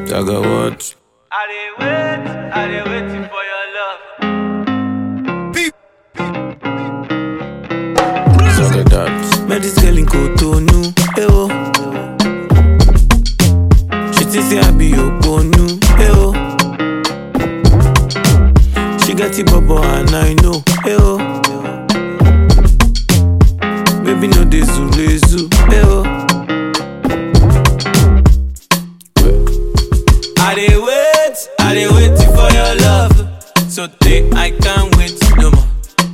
Dagger what? I dey wait, I dey waiting for your love. Dagger that. Met this girl in Cotonou, eh oh. She think say I be Oponu, eh oh. She get it bubble and I know, eh oh. Baby no dey zule zu, eh oh. I dey wait, I dey waiting for your love. So take, I can't wait no more.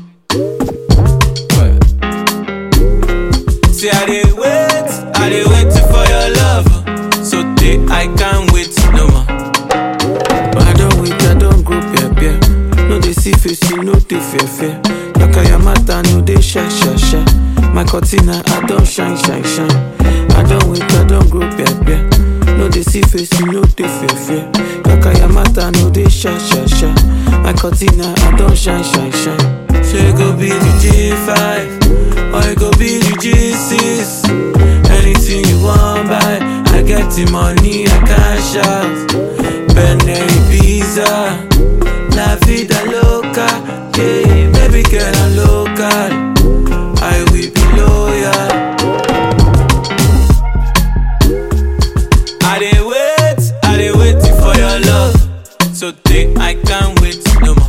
Say I dey wait, I dey waiting for your love. So take, I can't wait no more. But I don't wait, I don't go peer peer. No dey see face, you no dey fear fear. Yaka mata no dey shy shy shy. My cortina, I don't shine shine shine. I don't wait, I don't go peer peer. No dey see face, you no dey fear fear. Yaka mata no dey shy shy shy. My cortina, I don't shine shine shine. She go be the G5, or it go be the G6. Anything you want buy, I get the money, I cash out. Bene Ibiza, la vida loca, yeah, baby girl I'm local. I will be loyal. I dey wait, I dey waiting for your love. So take, I can't wait no more.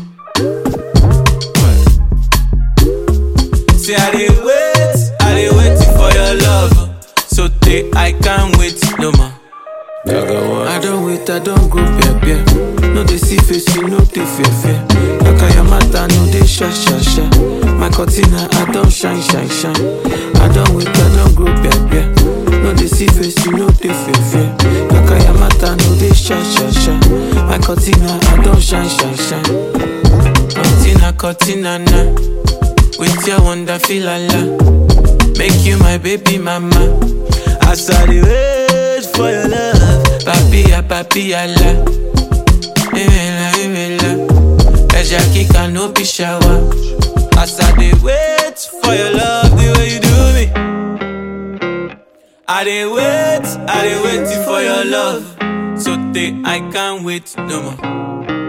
Say I dey wait, I dey waiting for your love. So take, I can't wait no more. Dagger what? I don't wait, I don't go peer peer. No dey see face, you no dey fear fear. Yaka mata no dey sha sha sha. My cortina, I don't shine shine shine. I don't wait, I don't go peer peer. No dey see face, you no dey fear fear. Yaka mata no dey sha sha sha. My cortina, I don't shine shine shine. Cortina, cortina na. With your wonderful la Make you my baby mama. As I dey wait for your love, papilla, papilla la. Imela, imela. Eja kika no be shower. As I dey wait for your love, the way you do me. I dey wait, I dey waiting for your love. So take, I can't wait no more.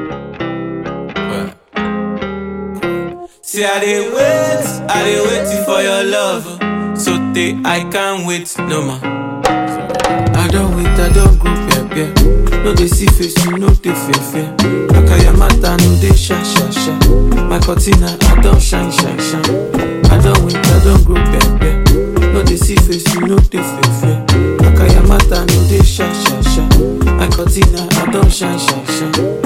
See, I dey wait, I dey waiting for your love. So take, I can't wait no more. I don't wait, I don't go peer peer. No dey see face, you no dey fear fear. Yaka mata no dey sha sha sha. My cortina, I don't shine shine shine. I don't wait, I don't go peer peer. No dey see face, you no dey fear fear. Yaka mata no dey sha sha sha. My cortina, I don't shine shine shine.